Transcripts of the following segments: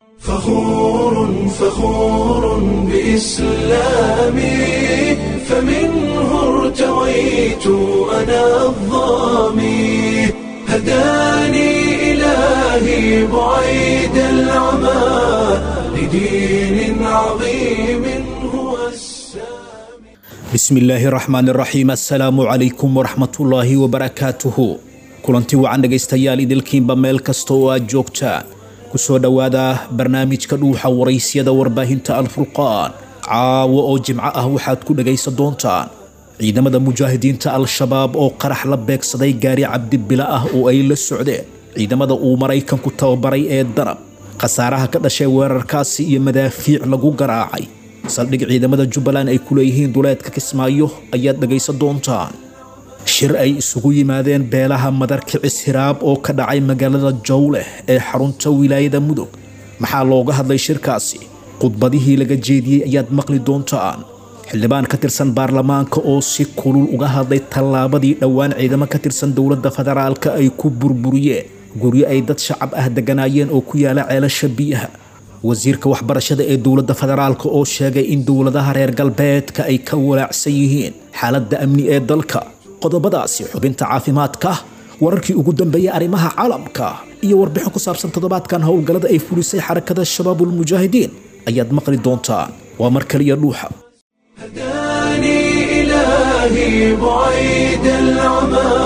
فخور فخور بإسلامي فمنه ارتويت أنا الظامي هداني إلهي بعيد العمى لدين عظيم هو السامي bismillaahi raxmaan raxiim assalaamu calaykum waraxmatullaahi wabarakaatuhu kulanti wacan dhegaystayaal idilkiinba meel kasta oo aad joogtaan ku soo dhowaada barnaamijka dhuuxa waraysyada warbaahinta alfurqaan caawo oo jimco ah waxaad ku dhegaysan doontaan ciidamada mujaahidiinta al-shabaab oo qarax la beegsaday gaari cabdibila ah oo ay la socdeen ciidamada uu maraykanku tababaray ee danab khasaaraha ka dhashay weerarkaasi iyo madaafiic lagu garaacay saldhig ciidamada jubbaland ay ku leeyihiin duleedka kismaayo ayaad dhegaysan doontaan shir ay isugu yimaadeen beelaha madarkicis hiraab oo ka dhacay magaalada jowleh ee xarunta wilaayada mudug maxaa looga hadlay shirkaasi khudbadihii laga jeediyey ayaad maqli doontaan xildhibaan ka tirsan baarlamaanka oo si kulul uga hadlay tallaabadii dhowaan ciidamo ka tirsan dowladda federaalka ay ku burburiyeen guryo ay dad shacab ah deganaayeen oo ku yaala ceelasha biyaha wasiirka waxbarashada ee dowladda federaalka oo sheegay in dowladaha reer galbeedka ay ka walaacsan yihiin xaaladda amni ee dalka qodobadaasi xubinta caafimaadka wararkii ugu dambeeyay arrimaha caalamka iyo warbixin ku saabsan toddobaadkan howlgallada ay fulisay xarakada shabaabulmujaahidiin ayaad maqli doontaan waa mar kaliya dhuuxa هداني إلهي بعيد العمى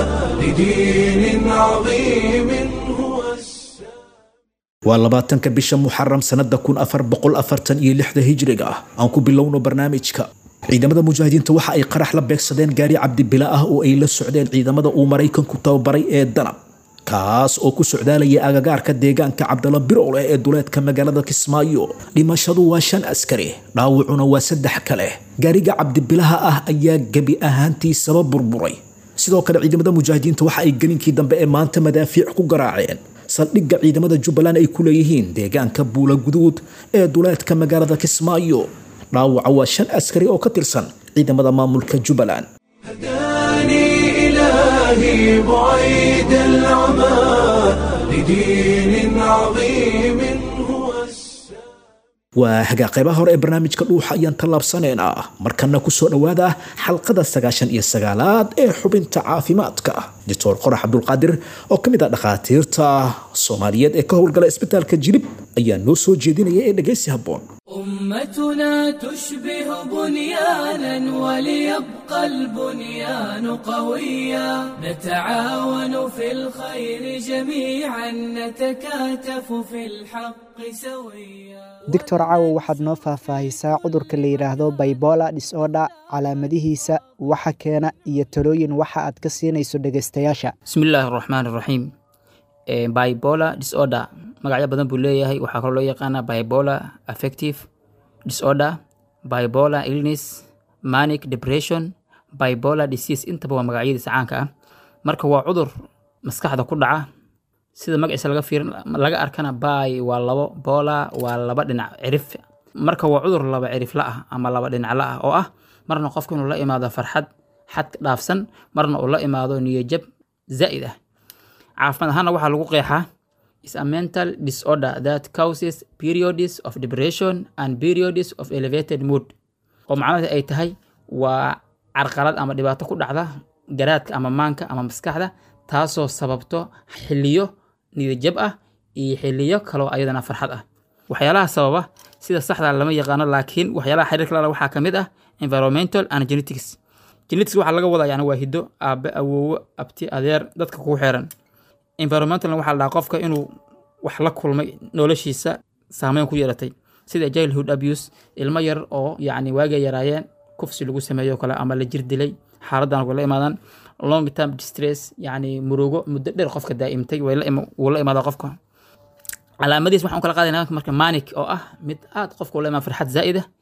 لدين عظيم هو السامي waa labaatanka bisha muxaram sanada kun afar boqol afartan iyo lixda hijriga ah aan ku bilowno barnaamijka ciidamada mujaahidiinta waxa ay qarax la beegsadeen gaari cabdibila ah oo ay la socdeen ciidamada uu maraykanku tababaray ee danab kaas oo ku socdaalaya agagaarka deegaanka cabdala birowleh ee duleedka magaalada kismaayo dhimashadu waa shan askari dhaawacuna waa saddex kale gaariga cabdibilaha ah ayaa gebi ahaantiisaba burburay sidoo kale ciidamada mujaahidiinta waxa ay gelinkii dambe ee maanta madaafiic ku garaaceen saldhigga ciidamada jubbaland ay ku leeyihiin deegaanka buula guduud ee duleedka magaalada kismaayo dhaawaca waa shan askari oo ka tirsan ciidamada maamulka jubbaland هداني إلهي بعيد العمى لدين عظيم هو السامي waa hagaa qaybaha hore ee barnaamijka dhuuxa ayaan tallaabsanaynaa markana kusoo dhowaada xalqada sagaashan iyo sagaalaad ee xubinta caafimaadka doctor qorax cabdulqaadir oo ka mid ah dhakhaatiirta soomaaliyeed ee ka howlgala isbitaalka jilib ayaa noo soo jeedinaya ee dhegaysi habboon أمتنا تشبه بنيانا وليبقى البنيان قويا نتعاون في الخير جميعا نتكاتف في الحق سويا doctor caawo waxaad noo faahfaahisaa cudurka la yidhaahdo baybola disorder calaamadihiisa waxa keena iyo talooyin waxa aad ka siinayso dhegaystayaasha bismillaahi raxmaan raxiim bipolar disorder magacyo badan buu leeyahay waxaa kaloo loo yaqaanaa bipolar affective disorder bipolar illness manic depression bipolar disease intaba waa magacyadiisa caanka ah marka waa cudur maskaxda ku dhaca sida magaciisa laga fiirin laga arkana by waa labo bola waa laba dhinac cirif marka waa cudur laba cirifla ah ama laba dhinacla ah oo ah marna qofka inuu la imaado farxad xad dhaafsan marna uu la imaado niyajab zaa'id ah caafimaad ahaana waxaa lagu qeexaa is a mental disorder that causes periods of depression and periods of elevated mood oo macnaheedu ay tahay waa carqalad ama dhibaato ku dhacda garaadka ama maanka ama maskaxda taasoo sababto xiliyo niyadjab ah iyo xiliyo kaloo ayadana farxad ah waxyaalaha sababa sida saxda lama yaqaano laakiin waxyaalaha xiriirka lala waxaa ka mid ah environmental and genetics genetics waxaa laga wadaa yani waa hiddo aabe awoowo abti adeer dadka kugu xeeran environmentalna waxaa la dhahaa qofka inuu wax la kulmay noloshiisa saameyn ku yeelatay sida childhood abuse ilmo yar oo yacni waagay yaraayeen kufsi lagu sameeyo kale ama la jir dilay xaaladan way la imaadaan long term distress yacni murugo muddo dheer qofka daa'imtay way la ima- wuu la imaada qofka calaamadiis waxaan u kala qaadayna marka manic oo ah mid aad qofka ula imaan farxad zaa'id ah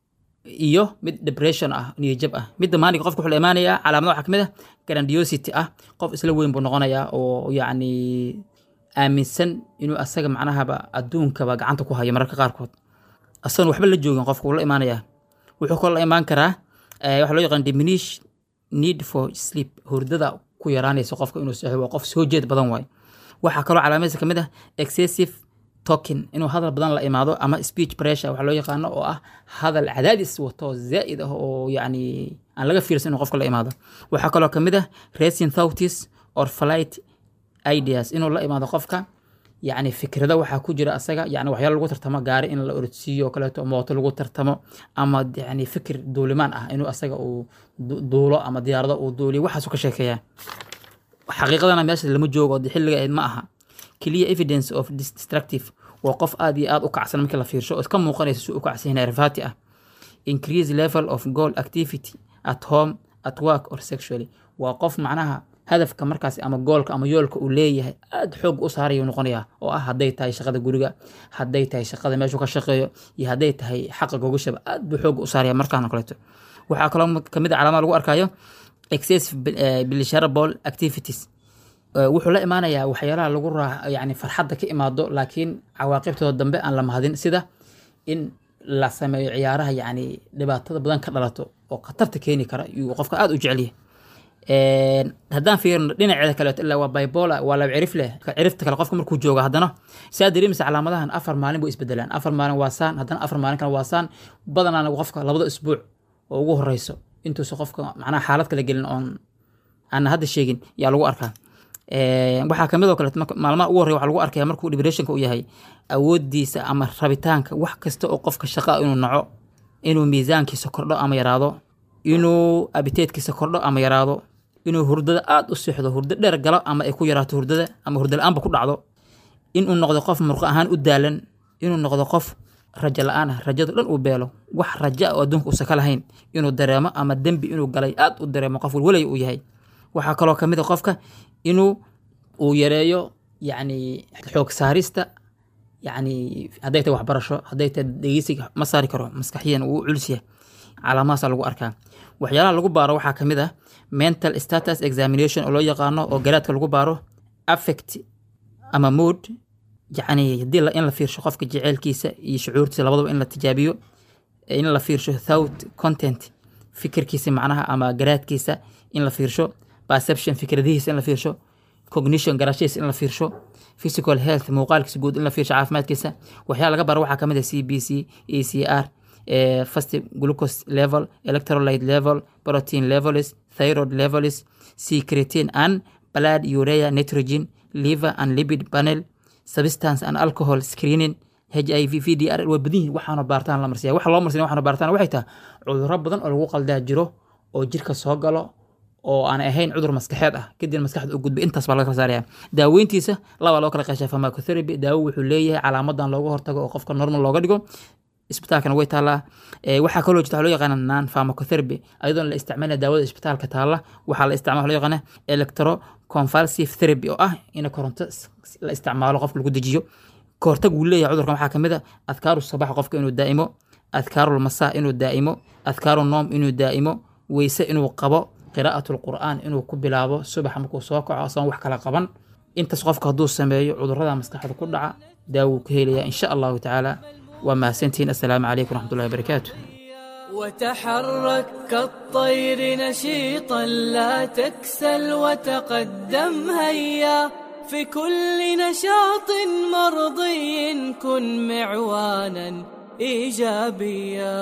iyo mid depression ah niyajab ah midda maalinka qofka wuxuu la imaanayaa calaamada waxaa kamid ah grandiosity ah qof isla weyn buu noqonayaa oo yacni aaminsan inuu asaga macnahaba adduunkaba gacanta ku hayo mararka qaarkood asagan waxba la joogin qofka wuu la imaanayaa wuxuu kaloo la imaan karaa eh, waxaa loo yaqaan diminish need for sleep hurdada ku yaraanaysa qofka inuu seexo waa qof soo jeed badan waayo waxaa kaloo calaamadiisa kamid ah excessive talking inuu hadal badan la imaado ama speech pressure waxa loo yaqaano oo ah hadal cadaadis wato zaa'id ah oo yacni aan laga fiirsan inuu qofka la imaado waxaa kaloo ka mid ah racing thoughts or flight ideas inuu la imaado qofka yacni fikrada waxaa ku jira asaga yani waxyaalo lagu tartamo gaari in la orodsiiyo oo kaleeto mooto lagu tartamo ama yani fikir duulimaan ah inuu asaga uu du- duulo ama diyaarado uu duuliyo waxaasuu ka sheekeeyaa xaqiiqadana meesha lama joogo de xilliga ahayd ma aha clear evidence of dis- destructive waa qof aad iyo aad u kacsan markii la fiirsho oo iska muuqanaysa si u kacsan yahay nervati ah increase level of goal activity at home at work or sexually waa qof macnaha hadafka markaas ama goolka ama yoolka uu leeyahay aad xoog u saarayuu noqonayaa oo ah hadday tahay shaqada guriga hadday tahay shaqada meeshuu ka shaqeeyo iyo hadday tahay xaqa gogashaba aad buu xoog u saaraya markaan oo kaleeto waxaa kaloo kamid a calaamada lagu arkayo excessive pleasurable activities Eh, wuxuu la imaanayaa waxyaalaha lagu raa yani farxadda ka imaado laakiin cawaaqibtooda dambe aan la mahadin sida in la sameeyo ciyaaraha yani dhibaatada badan ka dhalato oo khatarta keeni kara yuu qofka aad u jecelyahay Een, haddaan fiirino dhinaceeda kaleeto ilaa waa bipolar waa laba cirif leh Ka cirifta kale qofka markuu joogo haddana saa dareemaysa calaamadahan afar maalin buu isbedelaan afar maalin waa saan haddana afar maalin kale waa saan badanaana qofka labada isbuuc oo ugu horeyso intuusa qofka macnaha xaalad kala gelin oon aan hadda sheegin yaa lagu arkaa Een, waxaa kamid oo kaleeto marka- maalmaha ugu horreya waxaa lagu arkaya markuu depressionka u yahay awoodiisa ama rabitaanka wax kasta oo qofka shaqa inuu naco inuu miisaankiisa kordho ama yaraado inuu abiteedkiisa kordho ama yaraado inuu hurdada aad u seexdo hurdo dheer galo ama ay ku yaraato hurdada ama hurdo la-aanba ku dhacdo inuu noqdo qof murqo ahaan u daalan inuu noqdo qof rajo la-aan ah rajada dhan uu beelo wax rajo ah oo adduunka uusan ka lahayn inuu dareemo ama dembi inuu galay aad u dareemo qof walwalay uu yahay waxaa kaloo kamid a qofka inuu uu yareeyo yacni xoog saarista yacni hadday tahay waxbarasho hadday tahay dhegeysiga ma saari karo maskaxiyan uu culus yahay calaamahaasaa lagu arkaa waxyaalaha lagu baaro waxaa kamid ah mental status examination oo loo yaqaano oo garaadka lagu baaro affect ama mood yacni haddii la- in la fiirsho qofka jeceelkiisa iyo shucuurtiisa labadaba in la tijaabiyo in la fiirsho thought content fikirkiisa macnaha ama garaadkiisa in la fiirsho perception fikradihiisa in la fiirsho cognition garashadiisa in la fiirsho physical health muuqaalkiisa guud in la fiirsho caafimaadkiisa waxyaala laga baro waxaa kamid ah c b c e c r eh, fast glucose level electrolyte level protein levels thyroid levels secretin and blood urea nitrogen liver and lipid panel substance and alcohol screening HIV VDR waa badan yihiin waxaana baartaan la marsiyaa waxa loo marsiyaa waxaana baartaan waxay tahay cudurro badan oo lagu qaldaa jiro oo jirka soo galo oo aan ahayn cudur maskaxeed ah kadib maskaxda u gudbay intaas baa laga kala saaraya daaweyntiisa laba loo kala qeeshaa pharmacotherapy daawo wuxuu leeyahay calaamadan looga hortago oo qofka normal looga dhigo isbitaalkana way taallaa Eh, waxaa kaloo jirta waxaa loo yaqaana non pharmacotherapy ayadoon la isticmaalina daawada isbitaalka taalla waxaa la isticmaala waxaa loo yaqaana electroconvulsive therapy oo ah in koronto s- la isticmaalo qofka lagu dejiyo kahortag uu leeyahay cudurkan waxaa kamid a adkaaru sabaxa qofka inuu daa'imo adkaaru lmasaa inuu daa'imo adkaaru noom inuu daa'imo weyse inuu qabo qiraa'atu lqur'aan inuu ku bilaabo subaxa markuu soo kaco asagoon wax kala qaban intaas qofka hadduu sameeyo cudurrada maskaxda ku dhaca daawuu ka helaya insha allahu tacaala waa mahadsantihiin assalaamu calaykum waraxmatullahi wabarakaatu وتحرك كالطير نشيطا لا تكسل وتقدم هيا في كل نشاط مرضي كن معوانا ايجابيا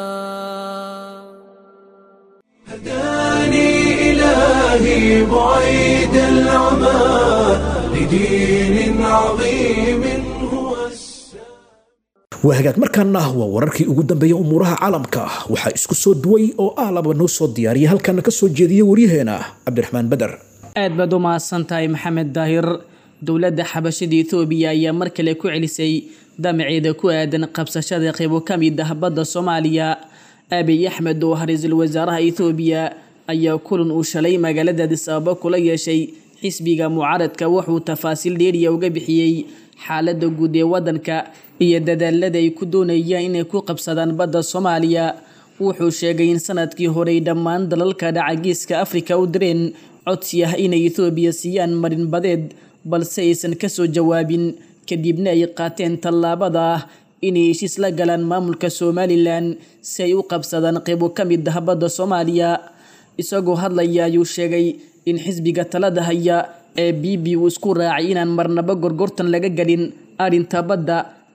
هداني إلهي بعيد العمى لدين عظيم هو السلام waa hagaag markaana waa wararkii ugu dambeeyay umuuraha caalamka waxaa isku soo duway oo ah laba noo soo diyaariyay halkana ka soo jeediyay waryaheena cabdiraxmaan beder aad baad u mahadsan tahay maxamed daahir dowladda xabashada etoobiya ayaa mar kale ku celisay damaceeda ku aadan qabsashada qaybo ka mid ah badda soomaaliya abiy axmed oo ah ra-iisul wasaaraha etoobiya ayaa kulan uu shalay magaalada addis ababa kula yeeshay xisbiga mucaaradka wuxuu tafaasiil dheeriya uga bixiyey xaaladda guud ee waddanka iyo dadaalada ay ku doonayaan inay ku qabsadaan badda soomaaliya wuxuu sheegay in sanadkii horey dhammaan dalalka dhacagiiska afrika u direen codsi ah inay etoobiya siiyaan marin badeed balse aysan kasoo jawaabin kadibna ay qaateen tallaabada ah inay heshiis la galaan maamulka somalilan si ay u qabsadaan qaybo ka mid ah badda soomaaliya isagoo hadlaya ayuu sheegay in xisbiga talada haya ee b b uu isku raacay inaan marnaba gorgortan laga gelin arrinta badda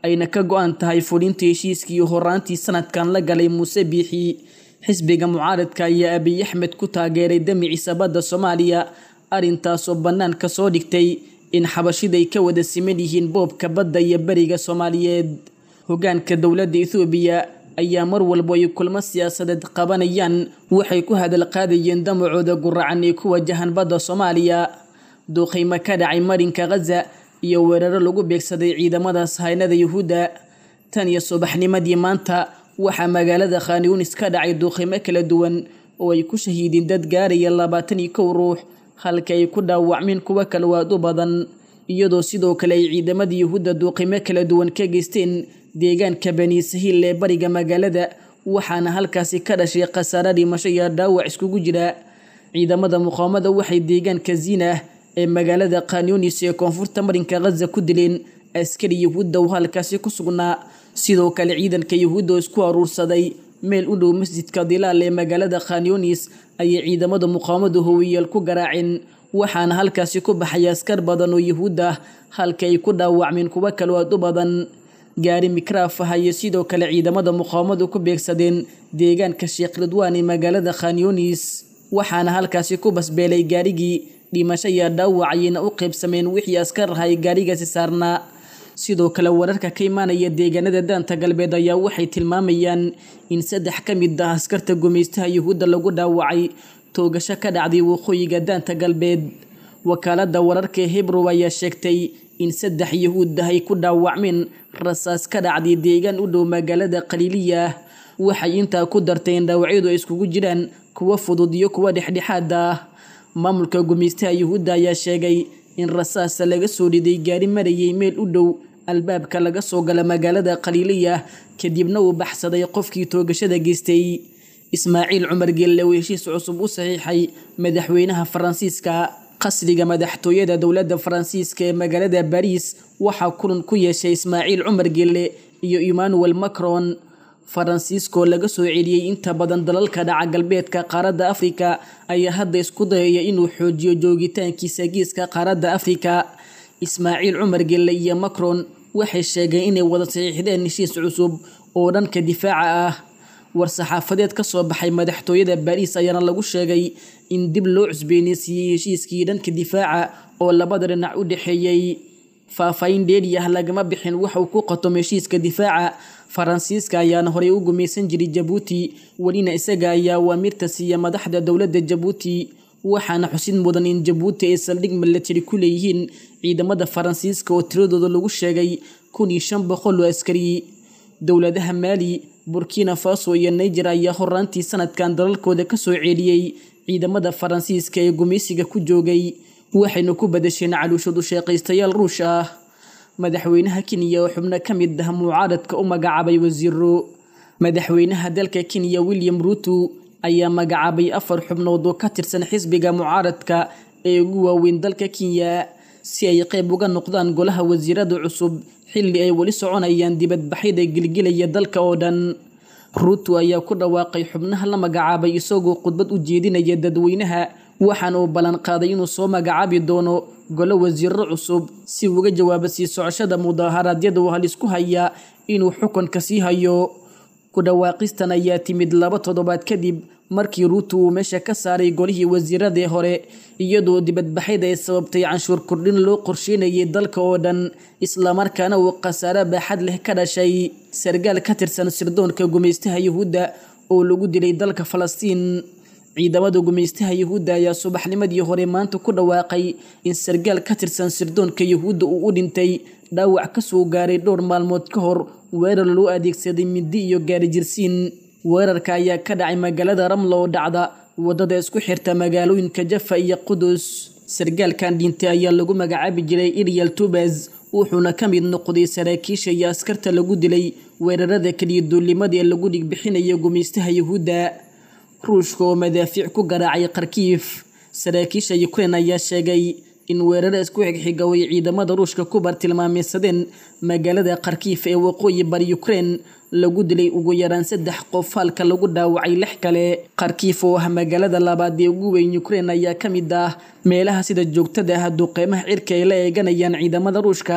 ayna ka go-an tahay fulinta heshiiskii horaantii sanadkan la galay muuse biixi xisbiga mucaaradka ayaa abiy axmed ku taageeray damiciisa badda soomaaliya arrintaasoo bannaanka soo dhigtay in xabashiday ka wada siman yihiin boobka badda iyo beriga soomaaliyeed hogaanka dowladda ethoobiya ayaa mar walba ay kulmo siyaasadeed qabanayaan waxay ku hadal qaadayeen damacooda guracan ee ku wajahan badda soomaaliya duuqaymo ka dhacay marinka khaza iyo weeraro lagu beegsaday ciidamada sahaynada yuhuudda tan iyo subaxnimadii maanta waxaa magaalada khanyunis ka dhacay duuqaymo kala duwan oo ay ku shahiideen dad gaaraya labaatan iyo kow ruux halka ay ku dhaawacmeen kuwo kale waad u badan iyadoo sidoo kale ay ciidamada yuhuudda duuqimo kala duwan ka geysteen deegaanka bani sahiil ee bariga magaalada waxaana halkaasi ka dhashay khasaare dhimasho iyo dhaawac iskugu jira ciidamada muqaawamada waxay deegaanka ziinah ee magaalada khanyunis ee koonfurta marinka khaza ku dileen askari yuhuudda oo halkaasi ku sugnaa sidoo kale ciidanka yuhuudda oo isku aruursaday meel u dhow masjidka dilaal ee magaalada khanyunis ayay ciidamada muqaawamadu howiyeel ku garaaceen waxaana halkaasi ku baxay askar badan oo yuhuud ah halka ay ku dhaawacmeen kuwo kaloo aad u badan gaari mikraaf ah iyo sidoo kale ciidamada muqaawamadu ku beegsadeen deegaanka sheekh ridwaan ee magaalada khanyunis waxaana halkaasi ku basbeelay gaarigii dhimasho iyo dhaawac ayayna u qaybsameen wixii askar ahay gaarigaasi saarnaa sidoo kale wararka ka imaanaya deegaanada daanta galbeed ayaa waxay tilmaamayaan in saddex ka mid ah askarta gumaystaha yuhuudda lagu dhaawacay toogasho ka dhacday waqooyiga daanta galbeed wakaalada wararka ee hebrow ayaa sheegtay in saddex yuhuud ah ay ku dhaawacmeen rasaas ka dhacday deegaan u dhow magaalada khaliiliya waxay intaa ku dartay in dhaawacyadu ay iskugu jiraan kuwo fudud iyo kuwo dhexdhexaad ah maamulka gumaystaha yuhuudda ayaa sheegay in rasaasa laga soo dhiday gaari marayay meel u dhow albaabka laga soo gala magaalada khaliiliya kadibna uu baxsaday qofkii toogashada geystay ismaaciil cumar gelle oo heshiis cusub u saxiixay madaxweynaha faransiiska qasriga madaxtooyada dowladda faransiiska ee magaalada bariis waxaa kulan ku yeeshay ismaaciil cumar gelle iyo emmanuel macron faransiiskoo laga soo celiyey inta badan dalalka dhaca galbeedka qaaradda afrika ayaa hadda isku dayaya inuu xoojiyo joogitaankiisa geeska qaaradda afrika ismaaciil cumar gelle iyo macron waxay sheegeen inay wada saxiixdeen heshiis cusub oo dhanka difaaca ah war-saxaafadeed ka soo baxay madaxtooyada baariis ayaana lagu sheegay in dib loo cusbeeneysiiyey heshiiskii dhanka difaaca oo labada dhinac u dhexeeyey faahfaahin dheeri ah lagama bixin waxauu ku qatom heshiiska difaaca faransiiska ayaana horey u gumaysan jiray jabuuti welina isaga ayaa waamirta siiya madaxda dowladda jabuuti waxaana xusid mudan in jabuuti ay saldhig milatari ku leeyihiin ciidamada faransiiska oo tiradooda lagu sheegay kun iyo shan boqol oo askari dowladaha maali burkina faso iyo niger ayaa horaantii sanadkan dalalkooda kasoo ceeliyey ciidamada faransiiska ee gumaysiga ku joogay waxayna ku badasheen caluushadu sheeqaystayaal ruush ah madaxweynaha kenya oo xubno ka mid ah mucaaradka u magacaabay wasiiro madaxweynaha dalka kenya william ruto ayaa magacaabay afar xubnood oo ka tirsan xisbiga mucaaradka ee ugu waaweyn dalka kenya si ay qayb uga noqdaan golaha wasiirada cusub xilli ay weli soconayaan dibadbaxyada gilgilaya dalka oo dhan ruto ayaa ku dhawaaqay xubnaha la magacaabay isagoo khudbad u jeedinaya dadweynaha waxaana uu ballan qaaday inuu soo magacaabi doono golo wasiiro cusub si uga jawaabo sii socoshada mudaharaadyada uu halisku haya inuu xukunka sii hayo ku dhawaaqistan ayaa timid laba toddobaad kadib markii ruuto uu meesha ka saaray golihii wasiiradii hore iyadoo dibadbaxyada ay sababtay canshuur kordhin loo qorsheynayay dalka oo dhan islamarkaana uu khasaare baaxad leh ka dhashay sargaal ka tirsan sirdoonka gumaystaha yuhuudda oo lagu dilay dalka falastiin ciidamada gumaystaha yuhuudda ayaa subaxnimadii hore maanta ku dhawaaqay in sargaal ka tirsan sirdoonka yuhuudda uu u dhintay dhaawac kasoo gaaray dhowr maalmood ka hor weerar loo adeegsaday mindi iyo gaari jirsiin weerarka ayaa ka dhacay magaalada ramla oo dhacda wadada isku xirta magaalooyinka jafa iyo qudus sargaalkan dhintay ayaa lagu magacaabi jiray iryal tubas wuxuuna ka mid noqday saraakiisha iyo askarta lagu dilay weerarada keliya duulimada ee lagu dhigbixinaya gumaystaha yuhuudda ruushka oo madaafiic ku garaacay kharkiif saraakiisha ukrein ayaa sheegay in weeraro isku xigxiga way ciidamada ruushka ku bartilmaameysadeen magaalada kharkiif ee waqooyi bari ukrein lagu dilay ugu yaraan saddex qof halka lagu dhaawacay lix kale kharkiif oo ah magaalada labaad ee ugu weyn ukrein ayaa ka mid ah meelaha sida joogtada ah duqeymaha cirka ay la eeganayaan ciidamada ruushka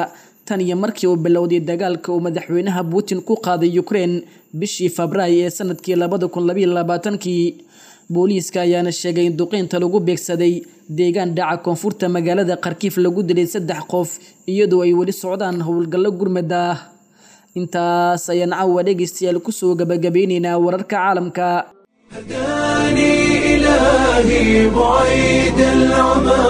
tan iyo markii uu bilowday dagaalka uu madaxweynaha putin ku qaaday ukraine bishii febraayo ee sanadkii labada kun labaiyo labaatankii booliiska ayaana sheegay in duqeynta lagu beegsaday deegaan dhaca koonfurta magaalada kharkiif lagu dilay saddex qof iyadoo ay weli socdaan howlgallo gurmad ah intaas ayaan caawa dhegaystayaal kusoo gabagabeyneynaa wararka caalamka هداني إلهي بعيد العمى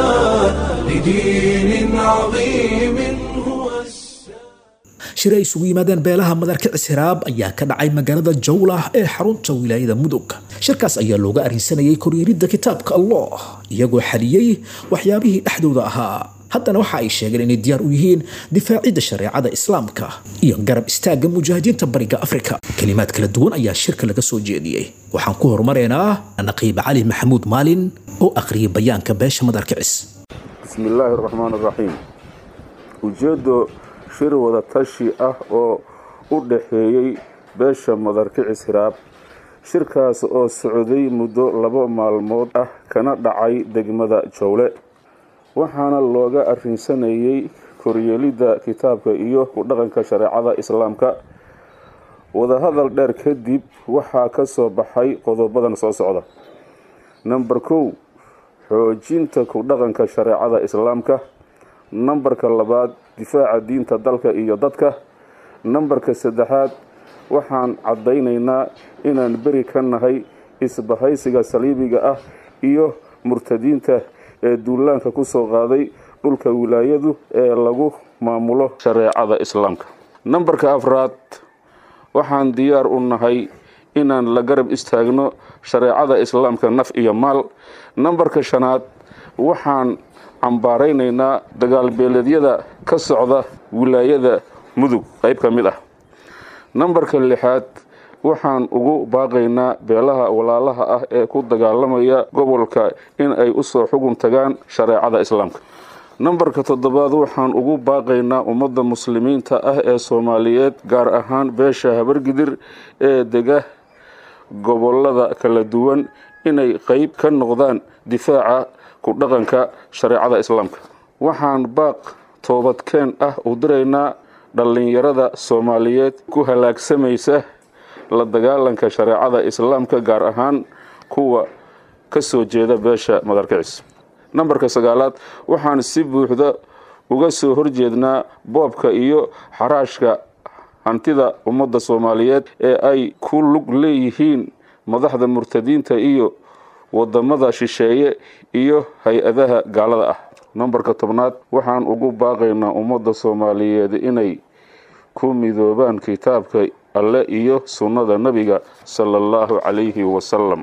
لدين عظيم هو السلام shir ay isugu yimaadeen beelaha madarkicis hiraab ayaa ka dhacay magaalada jawlah ee xarunta wilaayada mudug shirkaas ayaa looga arrinsanayay koryeelidda kitaabka allah iyagoo xaliyey waxyaabihii dhexdooda ahaa haddana waxa ay sheegeen inay diyaar u yihiin difaacidda shareecada islaamka iyo garab istaagga mujaahidiinta bariga afrika kelimaad kala duwan ayaa shirka laga soo jeediyey waxaan ku horumareynaa naqiib cali maxamuud maalin oo aqriyay bayaanka beesha madarkicis bismi illaahi araxmaan araxiim ujeeddo shir wada tashi ah oo u dhaxeeyey beesha madarkicis hiraab shirkaas oo socday muddo laba maalmood ah kana dhacay degmada jowle waxaana looga arrinsanayey koryeelidda kitaabka iyo ku dhaqanka shareecada islaamka wadahadal dheer kadib waxaa ka soo baxay qodobadan soo socda namber kow xoojinta ku dhaqanka shareecada islaamka nambarka labaad difaaca diinta dalka iyo dadka nambarka saddexaad waxaan caddaynaynaa inaan beri ka nahay isbahaysiga saliibiga ah iyo murtadiinta ee duulaanka ku soo qaaday dhulka wilaayadu ee lagu maamulo shareecada islaamka nambarka afraad waxaan diyaar u nahay inaan la garab istaagno shareecada islaamka naf iyo maal nambarka shanaad waxaan cambaaraynaynaa dagaalbeeleedyada ka socda wilaayada mudug qayb ka mid ah nambarka lixaad waxaan ugu baaqaynaa beelaha walaalaha ah ee ku dagaalamaya gobolka in ay usoo xugun tagaan shareecada islaamka nambarka toddobaad waxaan ugu baaqaynaa ummadda muslimiinta ah ee soomaaliyeed gaar ahaan beesha habargidir ee dega gobolada kala duwan inay qeyb ka noqdaan difaaca ku dhaqanka shareecada islaamka waxaan baaq toobadkeen ah u diraynaa dhallinyarada soomaaliyeed ku halaagsamaysa la dagaalanka shareecada islaamka gaar ahaan kuwa ka soo jeeda beesha madarkicis nambarka sagaalaad waxaan si buuxda uga soo horjeednaa boobka iyo xaraashka hantida ummadda soomaaliyeed ee ay ku lug leeyihiin madaxda murtadiinta iyo wadamada shisheeye iyo hay-adaha gaalada ah nambarka tobnaad waxaan ugu baaqaynaa ummadda soomaaliyeed inay ku midoobaan kitaabka alle iyo sunnada nebiga sala allahu calayhi wasalam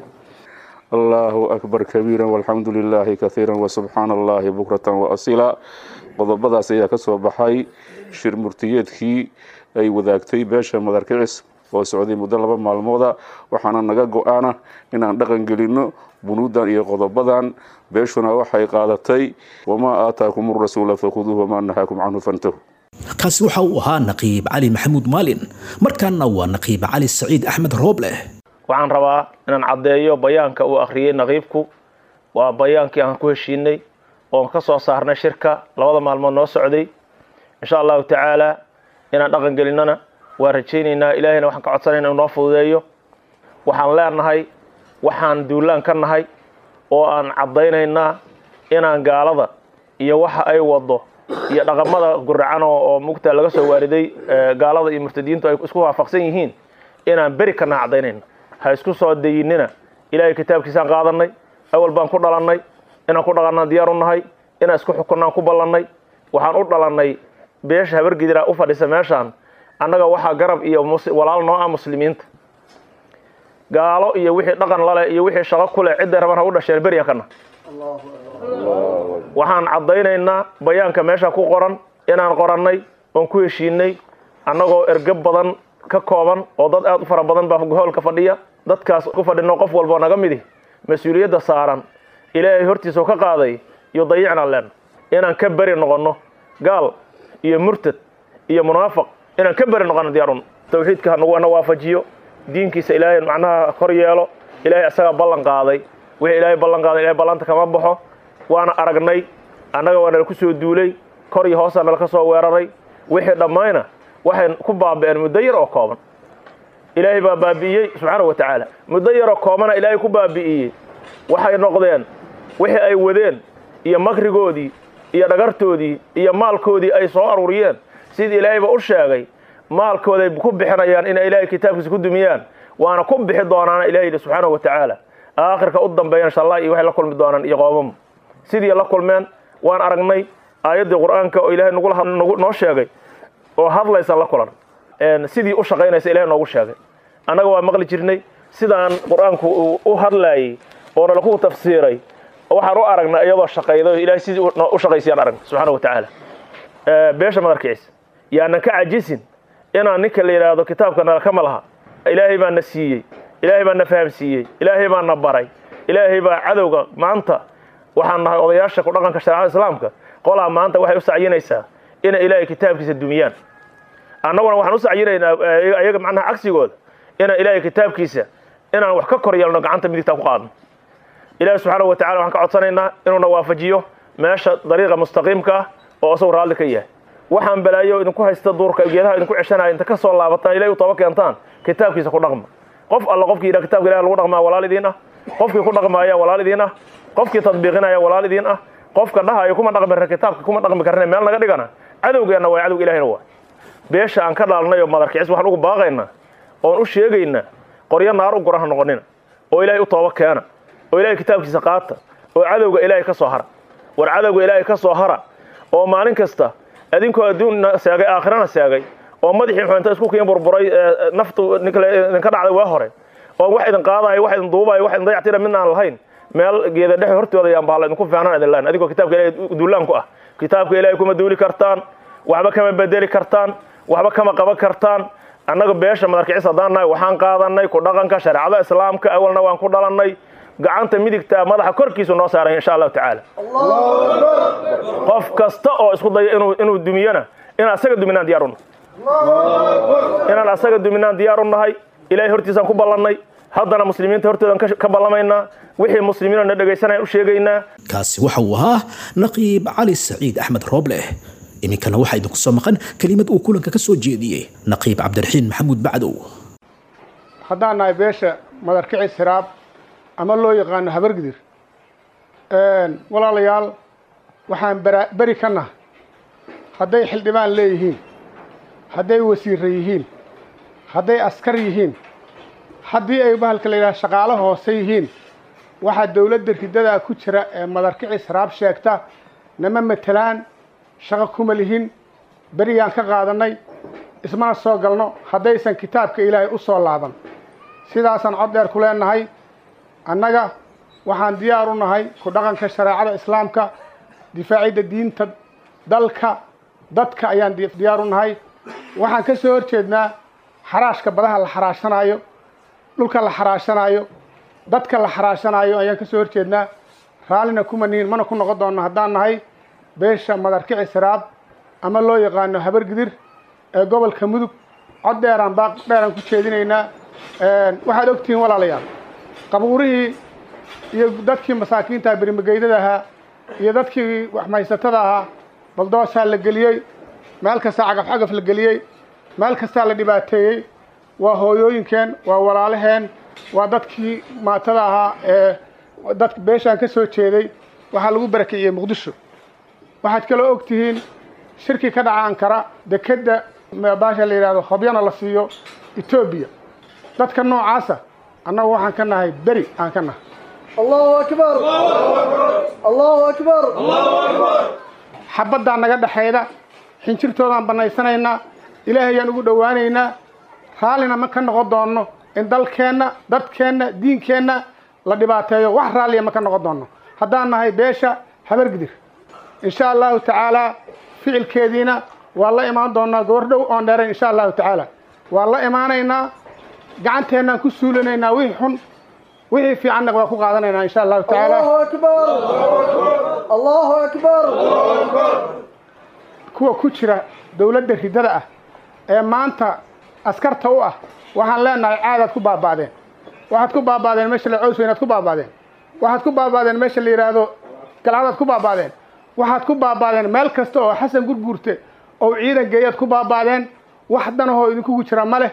allahu akbar kabiira walxamdu lilaahi kahiira wasubxaana allahi bukratan waasila qodobadaas ayaa ka soo baxay shir murtiyeedkii ay wadaagtay beesha madarkicis oo socday muddo laba maalmooda waxaana naga go-aana inaan dhaqan gelinno bunuudan iyo qodobadan beeshuna waxay qaadatay wamaa aataakum rasuula fakhuduuh wamaa nahaakum canhu fantahu kaasi waxa uu ahaa naqiib cali maxamuud maalin markaana waa naqiib cali saciid axmed roobleh waxaan rabaa inaan caddeeyo bayaanka uu akhriyey naqiibku waa bayaankii aan ku heshiinay oon ka soo saarnay shirka labada maalmood noo socday insha allahu tacaala inaan dhaqan gelinnona waa rajaynaynaa ilaahayna waxaan ka codsanayna inuu noo fududeeyo waxaan leenahay waxaan duulaan ka nahay oo aan caddaynaynaa inaan gaalada iyo waxa ay wado iyo dhaqamada guracan oo mugta laga soo waariday gaalada iyo murtadiintu ay isku waafaqsan yihiin inaan beri kana caddaynayna ha isku soo dayinina ilaahay kitaabkiisaan qaadanay awal baan ku dhalannay inaan ku dhaqannaan diyaar u nahay inaan isku xukunnaan ku ballannay waxaan u dhalannay beesha habargidira u fadhisa meeshaan annaga waxaa garab iyo walaal noo ah muslimiinta gaalo iyo wixii dhaqan laleh iyo wixii shaqo ku leh cidday raban ha u dhasheen beryan kana waxaan caddaynaynaa bayaanka meesha ku qoran inaan qorannay oon ku heshiinay annagoo ergab badan ka kooban oo dad aad u fara badan baa hoolka fadhiya dadkaas ku fadhino qof walboo naga midi mas-uuliyadda saaran ilaahay hortiisao ka qaaday iyo dayicnaan leen inaan ka beri noqonno gaal iyo murtad iyo munaafiq inaan ka beri noqono diyaarun tawxiidka hanaguna waafajiyo diinkiisa ilaahay macnaha kor yeelo ilaahay isagaa ballan qaaday wixii ilaahay ballan qaaday ilahay ballanta kama baxo waana aragnay annaga waa nala ku soo duulay kor iyo hoosaa nala ka soo weeraray wixii dhammayna waxay ku baaba'een muddo yar oo kooban ilaahay baa baabi'iyey subxaana wa tacaala muddo yaroo koobana ilaahay ku baabi'iyey waxay noqdeen wixii ay wadeen iyo makrigoodii iyo dhagartoodii iyo maalkoodii ay soo aruuriyeen sidii ilaahayba u sheegay maalkooday ku bixinayaan inay ilaahay kitaabkiisa ku dumiyaan waana ku bixi doonaana ilahay yidhi subxaana wa tacaala aakhirka u dambeeya insha allah iyo waxay la kulmi doonaan iyo qoomama sidii la kulmeen waan aragnay aayaddii qur'aanka oo ilahay nagu noo sheegay oo hadlaysa la kulan sidii u shaqaynaysa ilahay noogu sheegay annaga waa maqli jirnay sidaan qur'aanku uu u hadlaayey oo nalaku tafsiiray waxaan u aragnay iyadoo shaqayday ilahay sidii u shaqaysayaan aragna subxaana wa tacaala beesha madarkiciisa yaanan ka cajisin inaan ninka la yidhaahdo kitaabka nalakama laha ilaahay baa na siiyey ilaahay baa na fahamsiiyey ilaahay baa na baray ilaahay baa cadowga maanta waxaan nahay odayaasha ku dhaqanka shareecada islaamka qolaa maanta waxay u sacyinaysaa inay ilaahay kitaabkiisa dumiyaan annaguna waxaan u sacyinaynaa ayaga macnaha cagsigooda inaan ilaahay kitaabkiisa inaan wax ka kor yeelno gacanta midigtaa ku qaadno ilaahi subxaana wa tacala waxaan ka codsanaynaa inuuna waafajiyo meesha dariiqa mustaqiimka ah oo isagu raalli ka yahay waxaan balaayo idinku haysta duurka geedaha idinku ceshanaya inta ka soo laabataan ilahay u tooba keentaan kitaabkiisa ku dhaqma qof alla qofkii yidhaha kitabka ilahi lagu dhaqmaa walaal idiin ah qofkii ku dhaqmaaya walaal idiin ah qofkii tadbiiqinaya walaal idiin ah qofka dhahayo kuma dhaqmi karna kitaabka kuma dhaqmi karna meel naga dhigana cadowgeenna waa cadowga ilahina waa beesha aan ka dhaalnay oo madarkicis waxaan ugu baaqaynaa oon u sheegaynaa qoryo naar u gora ha noqonina oo ilaahay u tooba keena oo ilahay kitaabkiisa qaata oo cadowga ilaahay ka soo hara war cadowga ilaahay ka soo hara oo maalin kasta adinkoo adduunna seegay aakhirana seegay oo madaxii muxuu inta isku kiin burburay naftu idinka dhacday waa hore oo wax idin qaadayo wax idin duubayo wax idin dayactira midna aan lahayn meel geeda dhexe hortooda yaan bahala idinku fiicnaan idin lahayn adigoo kitaabka ilahay duulaan ku ah kitaabka ilaahay kuma duuli kartaan waxba kama bedeli kartaan waxba kama qaban kartaan annaga beesha madarkicis haddaan nahay waxaan qaadanay ku dhaqanka shareecada islaamka awalna waan ku dhalannay gacanta midigta madaxa korkiisu noo saaray insha allahu tacaala qof kasta oo isku daya inuu dumiyona inaan asaga duminaan diyar unahay inaan asaga duminaan diyaar u nahay ilahay hortiisaan ku ballannay haddana muslimiinta hortoodan ka ballamaynaa wixii muslimiinoo na dhegaysanayaan u sheegaynaa kaasi waxa uu ahaa naqiib cali saciid axmed roobleh iminkana waxaa idinku soo maqan kelimad uu kulanka ka soo jeediyey naqiib cabdiraxiin maxamuud bacdow haddaan nahay beesha madarkicis hiraab ama loo yaqaano habargidir walaalayaal waxaan beri ka nahay hadday xildhibaan leeyihiin hadday wasiirra yihiin hadday askar yihiin haddii ay bahalka la yidhaha shaqaalo hoose yihiin waxaa dowladda ridadaa ku jira ee madarkicis hiraab sheegta nama matelaan shaqo kuma lihin berigaan ka qaadannay ismana soo galno haddaysan kitaabka ilaahay u soo laaban sidaasaan cod dheer ku leenahay annaga waxaan diyaar u nahay ku dhaqanka shareecada islaamka difaacidda diinta dalka dadka ayaan diyaar u nahay waxaan ka soo hor jeednaa xaraashka badaha la xaraashanaayo dhulka la xaraashanaayo dadka la xaraashanaayo ayaan ka soo hor jeednaa raallina kuma nihin mana ku noqon doonno haddaan nahay beesha madarkici siraab ama loo yaqaano habargidir ee gobolka mudug cod dheeraan baaq dheeraan ku jeedinaynaa waxaad ogtihiin walaalayaal qabuurihii iyo dadkii masaakiinta berimageydada ahaa iyo dadkii waxmaysatada ahaa baldoosaa la geliyey meel kastaa cagaf cagaf la geliyey meel kastaa la dhibaateeyey waa hooyooyinkeen waa walaalaheen waa dadkii maatada ahaa ee dadka beeshaan ka soo jeeday waxaa lagu barakiciyey muqdisho waxaad kaloo og tihiin shirki ka dhaca ankara dekedda baasha la yidhahdo hobyana la siiyo etoobiya dadka noocaasa annagu waxaan ka nahay beri aan ka nahay allahu akbar allahu akbar xabaddaa naga dhexayda xinjirtoodaan bannaysanaynaa ilaahayaan ugu dhowaanaynaa raallina ma ka noqon doonno in dalkeenna dadkeenna diinkeenna la dhibaateeyo wax raalliya ma ka noqon doonno haddaan nahay beesha habargidir insha allahu tacaalaa ficilkeediina waa la imaan doonaa gobor dhow oon dheerayn insha allahu tacaala waa la imaanaynaa gacanteennaan ku suulinaynaa wixii xun wixii fiicanna waa ku qaadanaynaa insha allahu tacaala allahu akbar allahu akbar kuwa ku jira dowladda ridada ah ee maanta askarta u ah waxaan leenahay caadaad ku baaba'deen waxaad ku baaba'deen meesha la cows weynaad ku baaba'deen waxaad ku baaba'deen meesha la yidhaahdo galcadaad ku baaba'deen waxaad ku baaba'deen meel kasta oo xasan gurguurte oo ciidan geeyaad ku baaba'deen wax danahoo idinkugu jira ma leh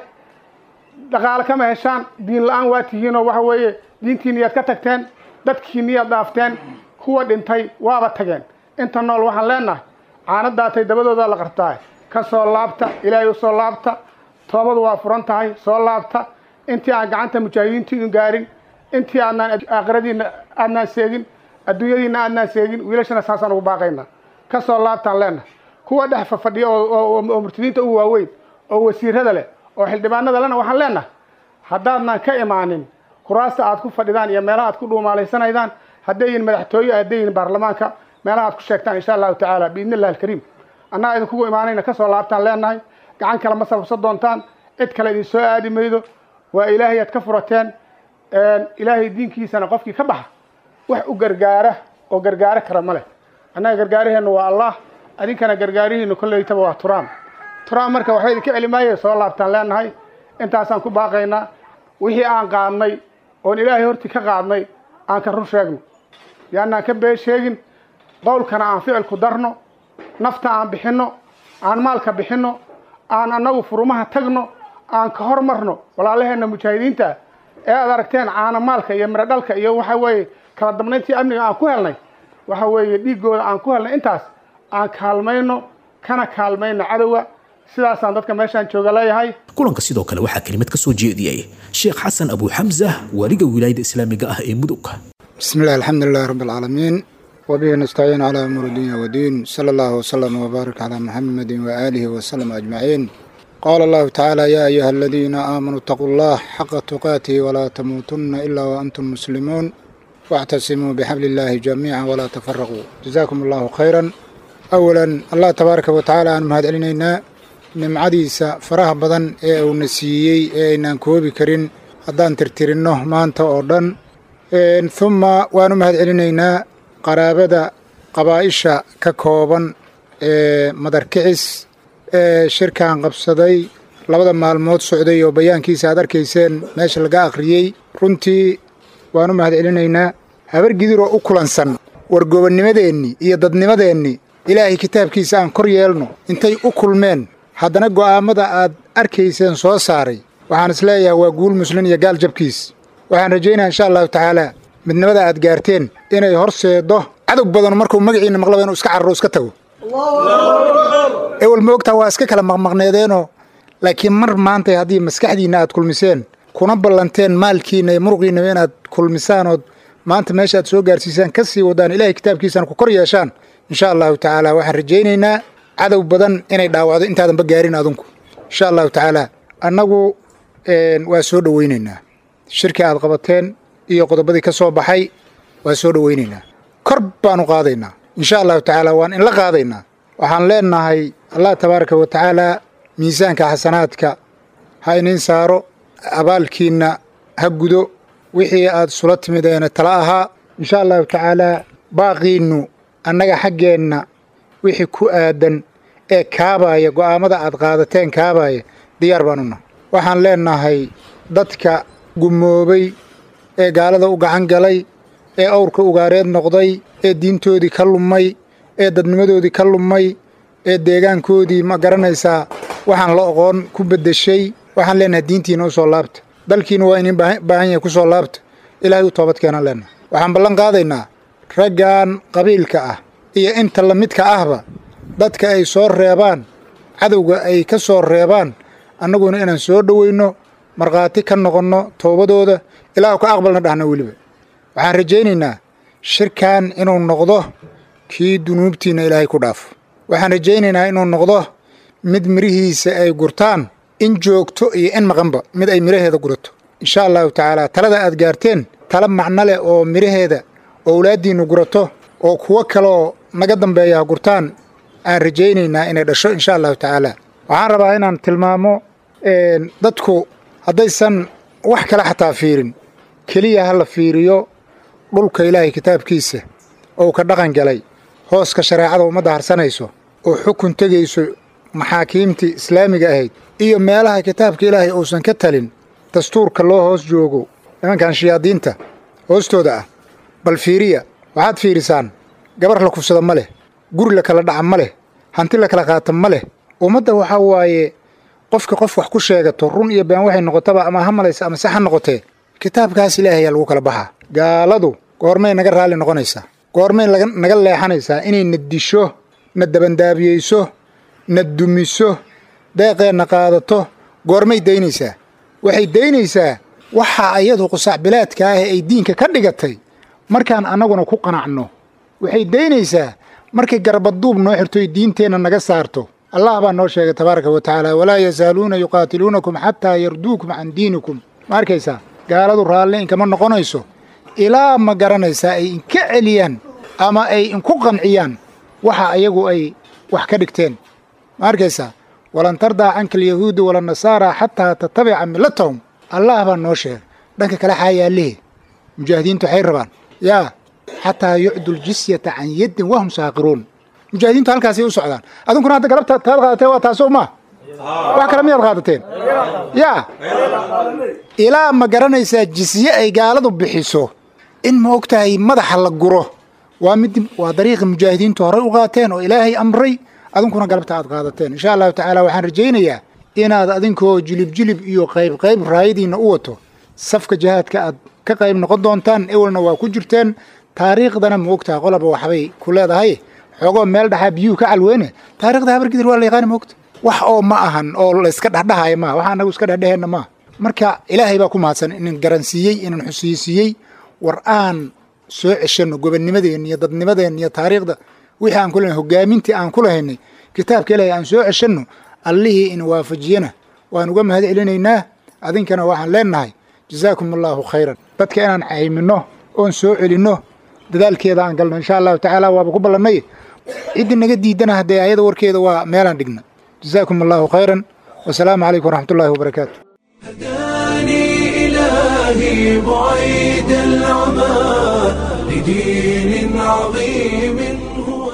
dhaqaale kama heshaan diin la-aan waa tihiinoo waxa weeye diintiiniyaad ka tagteen dadkiiniyaad dhaafteen kuwa dhintay waaba tageen inta nool waxaan leenahay caanadaatay dabadoodaa la qartaa ka soo laabta ilaahay u soo laabta toobadu waa furan tahay soo laabta intii aan gacanta mujaahidiintu idin gaarin intii aadnaan aakhiradiina aadnaan seegin adduunyadiina aadnaan seegin wiilashana saasaan ugu baaqaynaa ka soo laabtaan leenahay kuwa dhex fafadhiya oo murtadiinta ugu waaweyn oo wasiirada leh oo xildhibaanada lena waxaan leenahay haddaadnaan ka imaanin kuraasta aad ku fadhidaan iyo meelaha aad ku dhuumaalaysanaydaan hadday yihin madaxtooye hadday yihin baarlamaanka meelaha aad ku sheegtaan insha allahu tacaala biidni illahi alkariim annaga idinkugu imaanayna kasoo laabtaan leenahay gacan kale ma sababsan doontaan cid kale idin soo aadi maydo waa ilaahay aad ka furateen ilaahay diinkiisana qofkii ka baxa wax u gargaara oo gargaaro kara ma leh annaga gargaaraheennu waa allah adinkana gargaarihiinu kolleytaba waa turaam turaam marka waxba idinka celi maayo soo laabtaan leenahay intaasaan ku baaqaynaa wixii aan qaadnay oon ilaahay hortii ka qaadnay aan ka run sheegno yaanaan ka been sheegin qowlkana aan ficilku darno nafta aan bixinno aan maalka bixinno aan annagu furumaha tagno aan ka hormarno walaalaheenna mujaahidiinta ee aad aragteen caana maalka iyo miro dhalka iyo waxa weeye kala damnayntii amniga aan ku helnay waxa weeye dhiiggooda aan ku helnay intaas aan kaalmayno kana kaalmayno cadowga sidaasaan dadka meeshaan jooga leeyahay kulanka sidoo kale waxaa kelimad ka soo jeediyey sheekh xasan abu xamsa waaliga wilaayada islaamiga ah ee mudug بسم الله الحمد لله رب العالمين وبه نستعين على أمور الدنيا والدين صلى الله وسلم وبارك على محمد وآله وسلم أجمعين قال الله تعالى يا أيها الذين آمنوا اتقوا الله حق تقاته ولا تموتن إلا وأنتم مسلمون واعتصموا بحبل الله جميعا ولا تفرقوا جزاكم الله خيرا أولا الله تبارك وتعالى أن مهد علينا nimcadiisa faraha badan ee uuna siiyey ee aynaan koobi karin haddaan tirtirinno maanta oo dhan humma waanu mahad celinaynaa qaraabada qabaa'isha ka kooban ee madarkicis ee shirkan qabsaday labada maalmood socday oo bayaankiisa aad arkayseen meesha laga akhriyey runtii waanu mahad celinaynaa habar gidiroo u kulansan wargobonnimadeennii iyo dadnimadeennii ilaahay kitaabkiisa aan kor yeelno intay u kulmeen haddana go'aammada aad arkayseen soo saaray waxaan is leeyahay waa guul muslin iyo gaal jabkiis waxaan rajaynayaa insha allahu tacaalaa midnimada aad gaarteen inay horseeddo cadow badan markuu magaciinna maqlaba inuu iska cararo iska tago ewel moogtaa waa iska kala maqmaqneedeenoo laakiin mar maantay haddii maskaxdiinna aad kulmiseen kuna ballanteen maalkiinna iyo muruqiinnaba inaad kulmisaanood maanta meesha aad soo gaarsiisaan ka sii wadaan ilaahay kitaabkiisana ku kor yeeshaan insha allahu tacaala waxaan rajaynaynaa cadow badan inay dhaawacdo intaadanba gaarin adunku insha allahu tacaalaa annagu waa soo dhowaynaynaa shirkii aad qabateen iyo qodobadii ka soo baxay waa soo dhowaynaynaa kor baanu qaadaynaa insha allahu tacaala waan inla qaadaynaa waxaan leenahay allah tabaaraka wa tacaalaa miisaanka xasanaadka ha iniin saaro abaalkiinna ha gudo wixii aad sula timideena tala ahaa insha allahu tacaalaa baaqiinnu annaga xaggeenna wixii ku aadan ee kaabaaya go'aammada aad qaadateen kaabaaya diyaar baan una waxaan leenahay dadka gumoobay ee gaalada u gacan galay ee awrka ugaareed noqday ee diintoodii ka lumay ee dadnimadoodii ka lumay ee deegaankoodii ma garanaysaa waxaan la oqoon ku beddeshay waxaan leenahay diintiina u soo laabta dalkiina waa inin baahan yahay ku soo laabta ilaahay u toobad keenaan leenahay waxaan ballan qaadaynaa raggan qabiilka ah iyo inta la midka ahba dadka ay soo reebaan cadowga ay ka soo reebaan annaguna inaan soo dhowayno markhaati ka noqonno toobadooda ilaahu ka aqbalna dhahna weliba waxaan rajaynaynaa shirkan inuu noqdo kii dunuubtiinna ilaahay ku dhaafo waxaan rajaynaynaa inuu noqdo mid midhihiisa ay gurtaan in joogto iyo in maqanba mid ay midhaheeda gurato insha allahu tacaalaa talada aad gaarteen tala macno leh oo midhaheeda owlaaddiinnu gurato oo kuwo kaleoo naga dambeeya ha gurtaan aan rajaynaynaa inay dhasho insha allahu tacaala waxaan rabaa inaan tilmaamo dadku haddaysan wax kale xataa fiirin keliya ha la fiiriyo dhulka ilaahay kitaabkiisa ou ka dhaqan galay hooska shareecada ummadda harsanayso oo xukun tegayso maxaakiimtii islaamiga ahayd iyo meelaha kitaabka ilaahay uusan ka talin dastuurka loo hoos joogo nimankan shayaadiinta hoostooda ah bal fiiriya waxaad fiirisaan gabar la kufsada ma leh guri la kala dhaca ma leh hanti la kala qaata ma leh ummadda waxaa waaye qofka qof wax ku sheegato run iyo been waxay noqotaba ama ha malaysa ama se ha noqotee kitaabkaas ilaahayaa lagu kala baxaa gaaladu goormay naga raalli noqonaysaa goormay naga leexanaysaa inay na disho na dabandaabiyeyso na dumiso deeqeenna qaadato goormay daynaysaa waxay daynaysaa waxaa ayadu qusacbilaadka ah ay diinka ka dhigatay markaan annaguna ku qanacno waxay daynaysaa markay garbaduub noo xirtoy diinteenna naga saarto allah baa noo sheegay tabaaraka wa tacaala walaa yazaaluuna yuqaatiluunakum xataa yarduukum can diinikum ma arkaysaa gaaladu raalli inkama noqonayso ilaa ma garanaysaa ay inka celiyaan ama ay inku qanciyaan waxa ayagu ay wax ka dhigteen ma arkaysaa walan tardaa canka alyahuudu walannasaara xataa tatabica millatahum allah baa noo sheegay dhanka kale xaayaallihi mujaahidiintu waxay rabaan yaa xataa yucdu ljisyata can yaddin wahum saaqiruun mujaahidiintu halkaasay u socdaan adunkuna hadda galabta taad qaadateen waa taasoo maa wax kale miyaad qaadateen yaa ilaa ma garanaysaa jisye ay gaaladu bixiso in ma og tahay madaxa la guro waa mid waa dariiqi mujaahidiintu horey u qaateen oo ilaahay amray adunkuna galabta aad qaadateen insha allahu tacaala waxaan rajaynayaa inaad adinkoo jilib jilib iyo qayb qayb raayadiinna u wato safka jihaadka aad ka qayb noqon doontaan ewelna waa ku jirteen taariikhdana ma ogtaha qolaba waxbay ku leedahay xoogoo meel dhaxaa biyuhu ka calweyne taarikhda habargidir waa la yaqaani moogta wax oo ma ahan oo layska dhexdhahaya maaha wax anagu iska dhexdheheenna maaha marka ilaahay baa ku mahadsan inan garansiiyey inan xusiisiiyey war aan soo ceshanno gobonnimadeenna iyo dadnimadeenna iyo taariikhda wixii aan ku lehnay hogaamintii aan ku lahaynay kitaabka ilaahay aan soo ceshanno allihii ina waafajiyana waan uga mahad celinaynaa adinkana waxaan leennahay jazaakum allaahu khayran dadka inaan cayminno oon soo celinno dadaalkeeda aan galno insha allahu tacaala waaba ku ballannay ciddii naga diidana haddee ayada warkeeda waa meelaan dhigna jazaakum allahu khayran wasalaamu calaykum waraxmat ullahi wabarakaatu هداني إلهي بعيد العمى لدين عظيم هو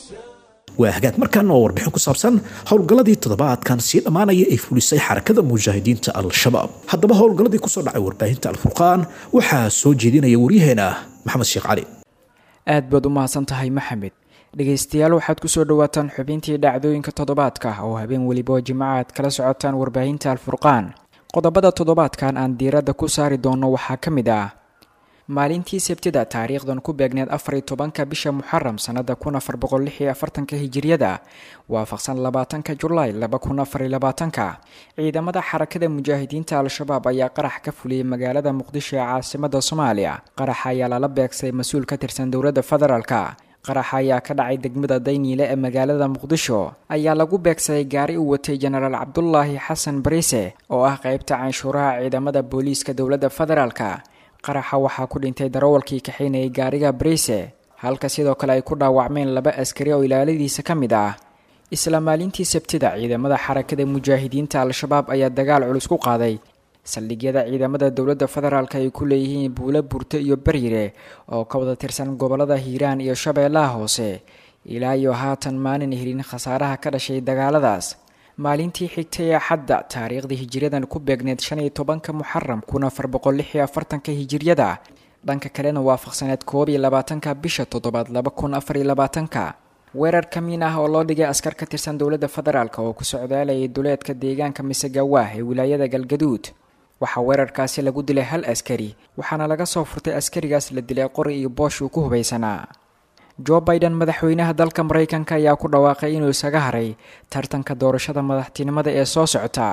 waa hagaag markaan oo warbixin ku saabsan howlgalladii toddobaadkan sii dhammaanaya ay fulisay xarakada mujaahidiinta al-shabaab haddaba howlgalladii kusoo dhacay warbaahinta alfurqaan waxaa soo jeedinaya waryaheena maxamed sheekh cali aad baad u mahadsan tahay maxamed dhegaystayaal waxaad kusoo dhawaataan xubintii dhacdooyinka toddobaadka oo habeen weliba oo jimco aad kala socotaan warbaahinta alfurqaan qodobada toddobaadkan aan diiradda ku saari doonno waxaa ka mid ah maalintii sabtida taariikhdan ku beegneed afar iyo tobanka bisha muxaram sannada kun afar boqol lix iyo afartanka hijiriyada waafaqsan labaatanka julaay laba kun afar iyo labaatanka ciidamada xarakada mujaahidiinta al-shabaab ayaa qarax ka fuliyey magaalada muqdisho ee caasimada soomaaliya qaraxa ayaa lala beegsay mas-uul ka tirsan dowladda federaalka qaraxa ayaa ka dhacay degmada dayniile ee magaalada muqdisho ayaa lagu beegsaday gaari uu watay jenaraal cabdulaahi xasan bariise oo ah qeybta canshuuraha ciidamada booliiska dowladda federaalka qaraxa waxaa ku dhintay darawalkii kaxaynayay gaariga bariise halka sidoo kale ay ku dhaawacmeen laba askari oo ilaaladiisa ka mid ah isla maalintii sabtida ciidamada xarakada mujaahidiinta al-shabaab ayaa dagaal culus ku qaaday saldhigyada ciidamada dowladda federaalk ay ku leeyihiin buulo burto iyo baryire oo ka wada tirsan gobolada hiiraan iyo shabeellaha hoose ilaa iyo haatan maanan helin khasaaraha ka dhashay dagaaladaas maalintii xigtay ee xadda taariikhdii hijiriyadan ku beegneed shan iyo tobanka muxaram kun afar boqol lix iyo afartanka hijiryada dhanka kalena waafaqsaneed koob iyo labaatanka bisha toddobaad laba kun afar iyo labaatanka weerar ka miin ah oo loo dhigay askar ka tirsan dowladda federaalk oo ku socdaalayay duleedka deegaanka misegawaah ee wilaayada galgaduud waxaa weerarkaasi lagu dilay hal askari waxaana laga soo furtay askarigaas la dilay qori iyo boosh uu ku hubaysanaa jo biden madaxweynaha dalka maraykanka ayaa ku dhawaaqay inuu isaga haray tartanka doorashada madaxtinimada ee soo socota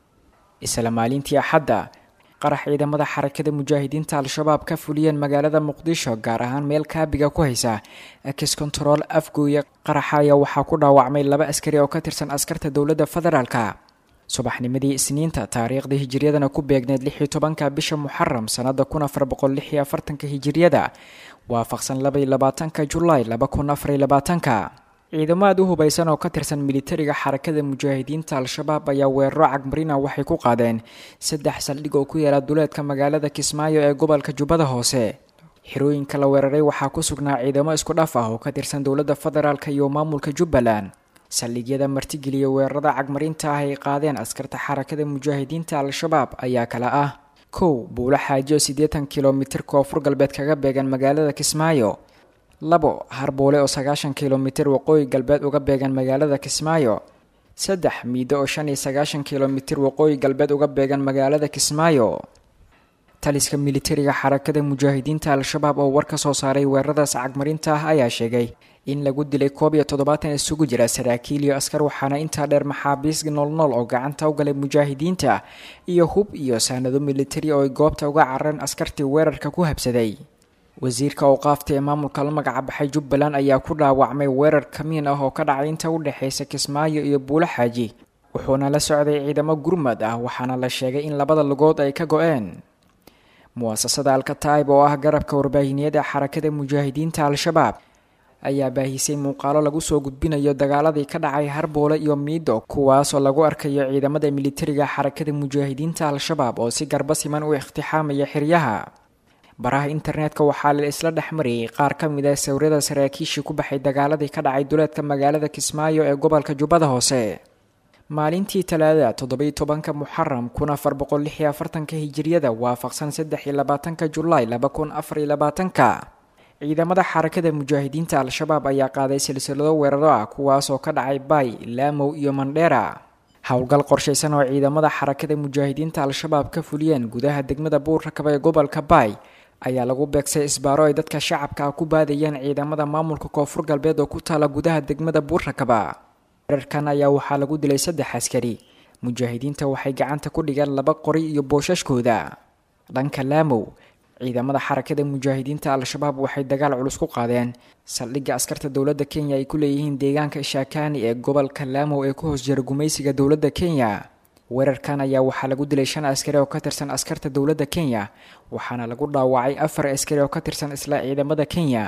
isla maalintii axadda qarax ciidamada xarakada mujaahidiinta al-shabaab ka fuliyeen magaalada muqdisho gaar ahaan meel kaabiga ku haysa ex control afgooya qaraxa ayaa waxaa ku dhaawacmay laba askari oo ka tirsan askarta dowladda federaalka subaxnimadii isniinta taariikhda hijiriyadana ku beegneed lix iyo tobanka bisha muxaram sannada kun afar boqol lix iyo afartanka hijiryada waafaqsan laba iyo labaatanka julaay laba kun afar iyo labaatanka ciidamo aad u hubaysan oo ka tirsan militariga xarakada mujaahidiinta al-shabaab ayaa weeraro cagmarina waxay ku qaadeen saddex saldhig oo ku yaala duleedka magaalada kismaayo ee gobolka jubbada hoose xirooyinka la weeraray waxaa ku sugnaa ciidamo isku dhaf ah oo ka tirsan dowladda federaalk iyo maamulka jubbaland saldhigyada martigeliya weerarada cagmarinta ah ay qaadeen askarta xarakada mujaahidiinta al-shabaab ayaa kala ah kow buulo xaaji oo siddeetan kilomitir koonfur galbeed kaga beegan magaalada kismaayo labo harboole oo sagaashan kilomitir waqooyi galbeed uga beegan magaalada kismaayo saddex miido oo shan iyo sagaashan kilomitir waqooyi galbeed uga beegan magaalada kismaayo taliska militariga xarakada mujaahidiinta al-shabaab oo war ka soo saaray weeraradaas cagmarinta ah ayaa sheegay in lagu dilay koob iyo toddobaatan isugu jira saraakiil iyo askar waxaana intaa dheer maxaabiis noolnool oo gacanta u galay mujaahidiinta iyo hub iyo saanado militari oo ay goobta uga carareen askartii weerarka ku habsaday wasiirka awqaafta ee maamulka la magaca baxay jubbaland ayaa ku dhaawacmay weerar kamiin ah oo ka dhacay inta u dhexaysa kismaayo iyo buulo xaaji wuxuuna la socday ciidamo gurmad ah waxaana la sheegay in labada lugood ay ka go-een muwaasasada alkataib oo ah garabka warbaahineed ee xarakada mujaahidiinta al-shabaab ayaa baahisay muuqaalo lagu soo gudbinayo dagaaladii ka dhacay harboole iyo miido kuwaasoo lagu arkayo ciidamada militariga xarakada mujaahidiinta al-shabaab oo si garba siman u iqtixaamaya xiryaha baraha internetka waxaa la isla dhex mariyay qaar ka mid ah sawirada saraakiishii ku baxay dagaaladii ka dhacay duleedka magaalada kismaayo ee gobolka jubbada hoose maalintii talaadada toddobiyo tobanka muxaram kun afar boqol lix iyo afartanka hijiriyada waafaqsan saddex iyo labaatanka julaay laba kun afar iyo labaatanka ciidamada xarakada mujaahidiinta al-shabaab ayaa qaaday silsilado weeraro ah kuwaasoo ka dhacay bay laamow iyo mandheera howlgal qorshaysan oo ciidamada xarakada mujaahidiinta al-shabaab ka fuliyeen gudaha degmada buurrakaba ee gobolka bay ayaa lagu beegsay isbaaro ay dadka shacabka ah ku baadayeen ciidamada maamulka koonfur galbeed oo ku taala gudaha degmada buurrakaba weerarkan ayaa waxaa lagu dilay saddex askari mujaahidiinta waxay gacanta ku dhigeen laba qori iyo boosashkooda dhanka laamow ciidamada xarakada mujaahidiinta al-shabaab waxay dagaal culus ku qaadeen saldhigga askarta dowladda kenya ay ku leeyihiin deegaanka shaakani ee gobolka laamow ee ku hoos jira gumaysiga dowladda kenya weerarkan ayaa waxaa lagu dilay shan askari oo ka tirsan askarta dowladda kenya waxaana lagu dhaawacay afar askari oo ka tirsan isla ciidamada kenya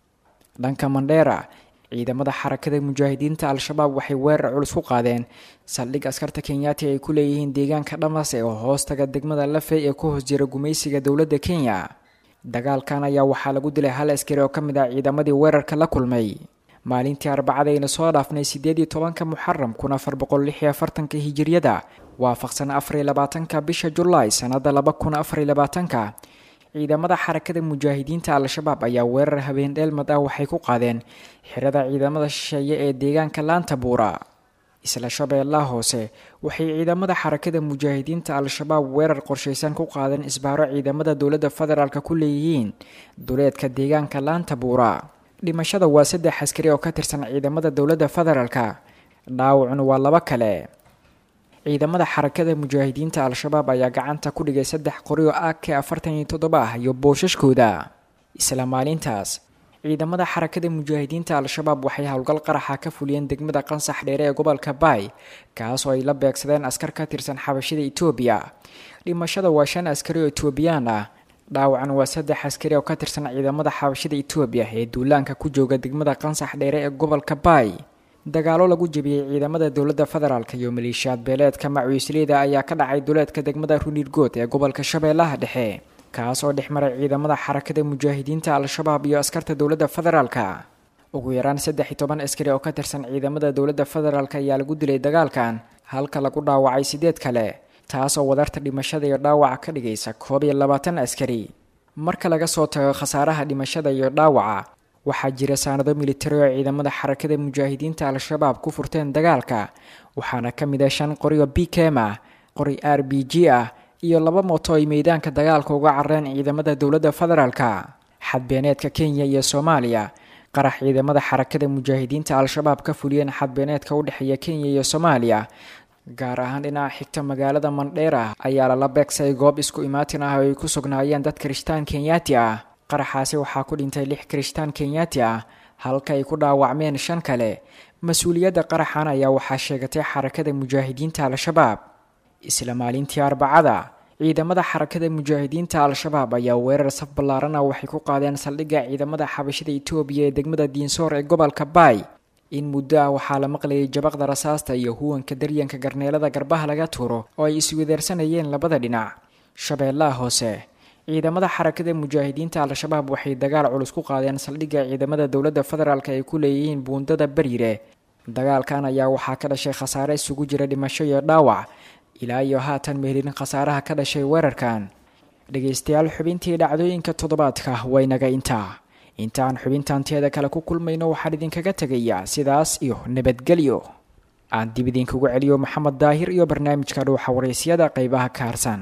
dhanka mandheera ciidamada xarakada mujaahidiinta al-shabaab waxay weerar culus ku qaadeen saldhig askarta kenyaati ay ku leeyihiin deegaanka dhamase oo hoostaga degmada lafey ee ku hoos jira gumaysiga dowladda kenya dagaalkan ayaa waxaa lagu dilay hal askari oo ka mid ah ciidamadii weerarka la kulmay maalintii arbacadayna soo dhaafnay sideed iyo tobanka muxaram kun afar boqol lix iyo afartanka hijiriyada waafaqsan afar iyo labaatanka bisha julaay sanada laba kun afar iyo labaatanka ciidamada xarakada mujaahidiinta al-shabaab ayaa weerar habeen dheelmad ah waxay ku qaadeen xirada ciidamada shisheeye ee deegaanka laanta buura isla shabeellaha hoose waxay ciidamada xarakada mujaahidiinta al-shabaab weerar qorshaysan ku qaadeen isbaaro ciidamada dowladda federaalk ku leeyihiin duleedka deegaanka laanta buura dhimashada waa saddex askari oo ka tirsan ciidamada dowladda federaalka dhaawacuna waa laba kale ciidamada xarakada mujaahidiinta al-shabaab ayaa gacanta ku dhigay saddex qori oo ak afartan iyo toddoba ah iyo boosashkooda isla maalintaas ciidamada xarakada mujaahidiinta al-shabaab waxay howlgal qaraxa ka fuliyeen degmada qansax dheere ee gobolka baay kaasoo ay la beegsadeen askar ka tirsan xabashida etoobiya dhimashada waa shan askari oo etoobiyaan ah dhaawacan waa saddex askari oo ka tirsan ciidamada xabashida etoobiya ee duulaanka ku jooga degmada qansax dheere ee gobolka baay dagaalo lagu jebiyey ciidamada dowladda federaalk iyo maleeshiyaad beeleedka macuisleyda ayaa ka dhacay duleedka degmada runirgood ee gobolka shabeellaha dhexe kaas oo dhex maray ciidamada xarakada mujaahidiinta al-shabaab iyo askarta dowladda federaalka ugu yaraan saddex iyo toban askari oo ka tirsan ciidamada dowladda federaalk ayaa lagu dilay dagaalkan halka lagu dhaawacay sideed kale taasoo wadarta dhimashada iyo dhaawaca ka dhigaysa koob iyo labaatan askari marka laga soo tago khasaaraha dhimashada iyo dhaawaca waxaa jira saanado militari oo ciidamada xarakada mujaahidiinta al-shabaab ku furteen dagaalka waxaana ka mid ah shan qori oo b kem ah qori r b g ah iyo laba mooto ay meydaanka dagaalka uga carareen ciidamada dowladda federaalka xadbeeneedka kenya iyo soomaaliya qarax ciidamada xarakada mujaahidiinta al-shabaab ka fuliyeen xadbeeneedka u dhexeeya kenya iyo soomaaliya gaar ahaan dhinaca xigta magaalada mandheera ayaa lala beegsay goob isku imaatin ah oo ay ku sugnaayeen dad kirishtaan kenyaati ah qaraxaasi waxaa ku dhintay lix kirishtaan kenyaati ah halka ay ku dhaawacmeen shan kale mas-uuliyadda qaraxan ayaa waxaa sheegatay xarakada mujaahidiinta al-shabaab isla maalintii arbacada ciidamada xarakada mujaahidiinta al-shabaab ayaa weerar saf ballaaran ah waxay ku qaadeen saldhigga ciidamada xabashida etoobiya ee degmada diinsoor ee gobolka baay in muddo ah waxaa la maqlayay jabaqda rasaasta iyo huwanka daryanka garneelada garbaha laga tuuro oo ay iswedaarsanayeen labada dhinac shabeellaha hoose ciidamada xarakada mujaahidiinta al-shabaab waxay dagaal culus ku qaadeen saldhigga ciidamada dowladda federaalk ay ku leeyihiin buundada bariire dagaalkan ayaa waxaa ka dhashay khasaare isugu jira dhimasho iyo dhaawac ilaa iyo haatan mehelin khasaaraha ka dhashay weerarkan dhegaystayaal xubintii dhacdooyinka toddobaadka waynaga intaa intaan xubintan teeda kale ku kulmayno waxaan idinkaga tegayaa sidaas iyo nabadgelyo aan dib idinkugu celiyo maxamed daahir iyo barnaamijka dhuuxa waraysyada qeybaha ka harsan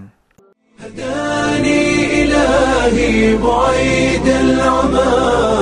هداني إلهي بعيد العمى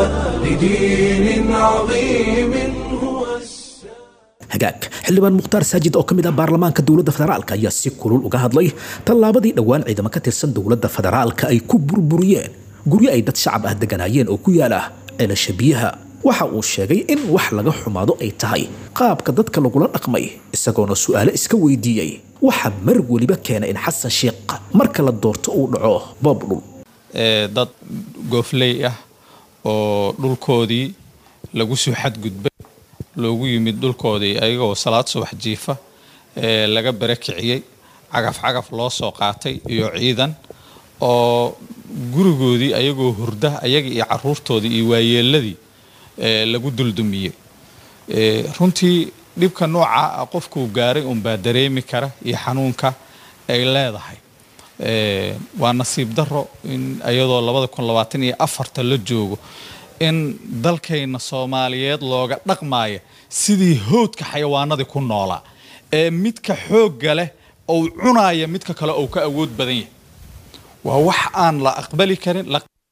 لدين عظيم هو hagaag xildhibaan mukhtaar saajid oo ka mid ah baarlamaanka dowladda federaalka ayaa si kulul uga hadlay tallaabadii dhowaan ciidamo ka tirsan dowladda federaalka ay ku burburiyeen guryo ay dad shacab ah deganaayeen oo ku yaala ceelasha biyaha waxa uu sheegay in wax laga xumaado ay tahay qaabka dadka lagula dhaqmay isagoona su'aalo iska weydiiyey waxa mar weliba keena in xasan sheekh marka la doorto uu dhaco boob dhul dad goofley ah oo dhulkoodii lagu soo xadgudbay loogu yimid dhulkoodii ayagoo salaad subax jiifa ee laga bere kiciyey cagaf cagaf loo soo qaatay iyo ciidan oo gurigoodii ayagoo hurda ayaga iyo caruurtoodii iyo waayeeladii lagu duldumiyey runtii dhibka nooca ah qofkuu gaaray unbaa dareemi kara iyo xanuunka ay leedahay waa nasiib daro in iyadoo labada kun labaatan iyo afarta la joogo in dalkayna soomaaliyeed looga dhaqmaya sidii howdka xayawaanadii ku noolaa ee midka xoogga leh ou cunaya midka kale ou ka awood badan yahay waa wax aan la aqbali karin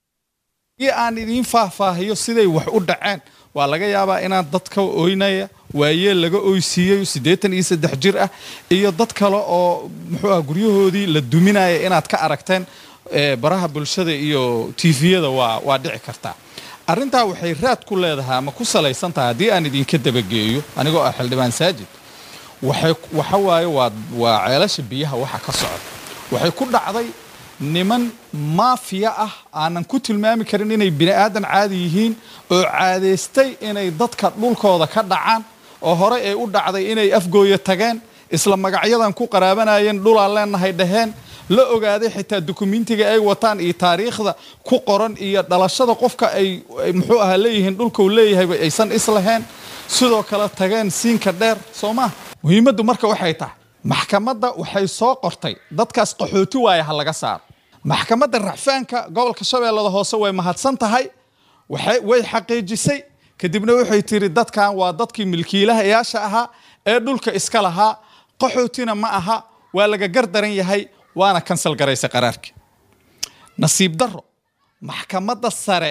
aan idiin faahfaahiyo siday wax u dhaceen waa laga yaabaa inaad dadka oynaya waayeel laga oysiiyayo siddeetan iyo saddex jir ah iyo dad kale oo muxuu ah guryahoodii la duminaya inaad ka aragteen baraha bulshada iyo tifiyada waa waa dhici kartaa arrintaa waxay raad ku leedahay ama ku salaysan tahay haddii aan idinka dabageeyo anigoo ah xildhibaan saajid waxay waxa waaye waa waa ceelasha biyaha waxa ka socda waxay ku dhacday niman maafiya ah aanan ku tilmaami karin inay bini aadan caadi yihiin oo caadaystay inay dadka dhulkooda ka dhacaan oo hore ay u dhacday inay afgooya tageen isla magacyadan ku qaraabanayeen dhulaan leenahay dhaheen la ogaaday xitaa dukumentiga ay wataan iyo taariikhda ku qoran iyo dhalashada qofka ay muxuu ahaa leeyihiin dhulkau leeyahayba aysan islahayn sidoo kale tageen siinka dheer soo maa muhiimaddu marka waxay tahay maxkamadda waxay soo qortay dadkaas qaxooti waaya ha laga saaro maxkamadda racfaanka gobolka shabeellada hoose way mahadsan tahay way xaqiijisay kadibna waxay tiri dadkan waa dadkii milkiilahayaasha ahaa ee dhulka iska lahaa qaxootina ma aha waa laga gardaran yahay waana kansal garaysay qaraarkii nasiib daro maxkamadda sare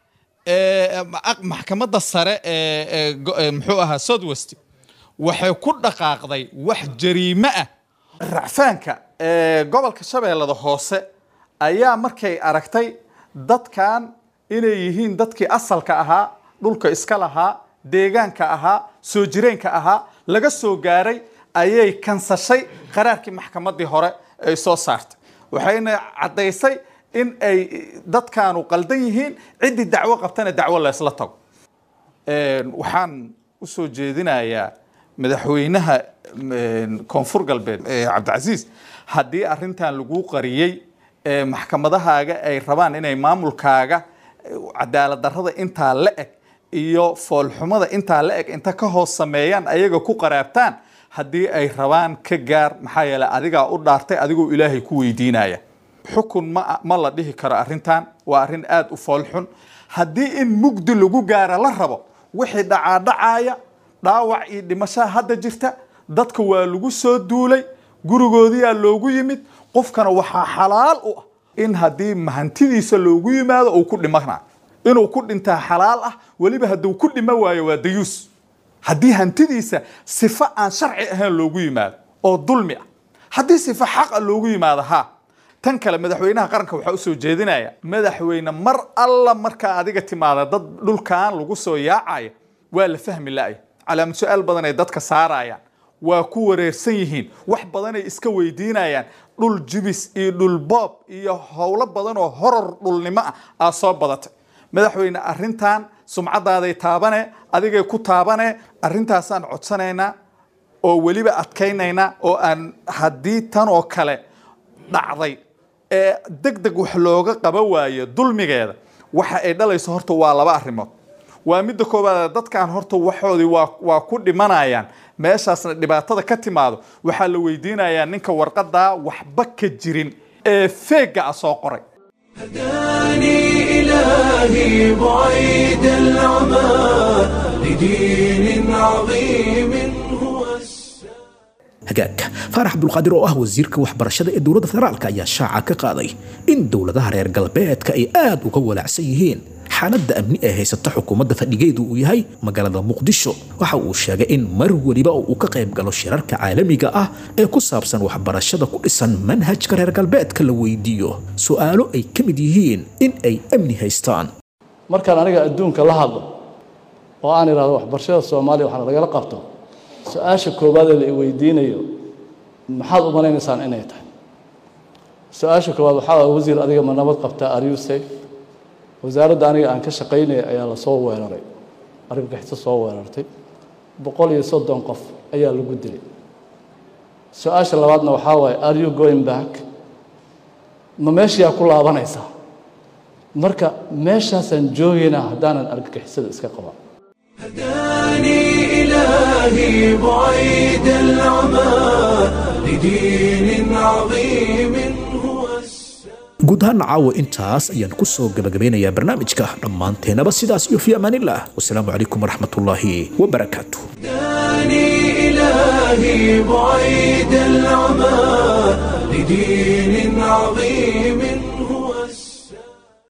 maxkamadda sare ee muxuu ahaa southwest waxay ku dhaqaaqday wax jariime ah racfaanka ee gobolka shabeellada hoose ayaa markay aragtay dadkan inay yihiin dadkii asalka ahaa dhulka iska lahaa deegaanka ahaa soo jireenka ahaa laga soo gaaray ayay kansashay qaraarkii maxkamaddii hore ay soo saartay waxayna caddaysay in ay dadkaanu qaldan yihiin ciddii dacwo qabtana dacwo laysla tago waxaan u soo jeedinayaa madaxweynaha koonfur galbeed cabdicasiis haddii arrintan lagu qariyey maxkamadahaaga ay rabaan inay maamulkaaga cadaalad darrada intaa la eg iyo foolxumada intaa la eg inta ka hoos sameeyaan ayaga ku qaraabtaan haddii ay rabaan ka gaar maxaa yeeley adigaa u dhaartay adigoo ilaahay ku weydiinaya xukun ma ma la dhihi karo arrintan waa arrin aada u foolxun haddii in mugdi lagu gaara la rabo wixii dhacaadhacaaya dhaawac iyo dhimashaa hadda jirta dadka waa lagu soo duulay gurigoodiyaa loogu yimid qofkana waxaa xalaal u ah in haddii mahantidiisa loogu yimaado uu ku dhimana inuu ku dhintaa xalaal ah weliba hadduu ku dhima waayo waa dayuus haddii hantidiisa sifo aan sharci ahayn loogu yimaado oo dulmi ah haddii sifo xaqa loogu yimaado ha tan kale madaxweynaha qaranka waxaa usoo jeedinaya madaxweyne mar alla markaa adiga timaada dad dhulkan lagu soo yaacaya waa la fahmi la-ay calaamad su-aal badan ay dadka saarayaan waa ku wareersan yihiin wax badanay iska weydiinayaan dhul jibis iyo dhul boob iyo howlo badan oo horor dhulnimo ah aa soo badatay madaxweyne arrintan sumcadaaday taabane adigay ku taabane arrintaasaan codsanaynaa oo weliba adkaynaynaa oo aan haddii tan oo kale dhacday ee deg deg wax looga qaba waayo dulmigeeda waxa ay dhalayso horta waa laba arrimood waa midda koowaad dadkan horta waxoodii waa waa ku dhimanayaan meeshaasna dhibaatada ka timaado waxaa la weydiinayaa ninka warqadaa waxba ka jirin ee feega ah soo qoray هداني إلهي بعيد العمى لدين عظيم هو hagaagka faarax cabdulqaadir oo ah wasiirka waxbarashada ee dowladda federaalka ayaa shaaca ka qaaday in dowladaha reer galbeedka ay aad uga walaacsan yihiin xaaladda amni ee haysata xukuumadda fadhigeedu uu yahay magaalada muqdisho waxa uu sheegay in mar weliba uu ka qayb galo shirarka caalamiga ah ee ku saabsan waxbarashada ku dhisan manhajka reer galbeedka la weydiiyo su'aalo ay ka mid yihiin in ay amni haystaan markaan aniga adduunka la hadlo oo aan idhahdo waxbarashada soomaaliya waxaana lagala qabto su-aasha koowaad ee la weydiinayo maxaad u malaynaysaan inay tahay su-aasha koowaad waxaa waay wasiir adiga ma nabad qabtaa are you safe wasaaradda aniga aan ka shaqaynaya ayaa la soo weeraray argagixisa soo weerartay boqol iyo soddon qof ayaa lagu dilay su-aasha labaadna waxaa waaye are you going back ma meeshayaa ku laabanaysaa marka meeshaasaan joogaynaa haddaanan argagixisada iska qaban هداني إلهي بعيد العمى لدين عظيم هو guud ahaan caawa intaas ayaan ku soo gabagabeynayaa barnaamijka dhammaanteennaba sidaas iyo fi amaanillah wasalaamu calaykum waraxmatullaahi wabarakaatu هداني إلهي بعيد العمى لدين عظيم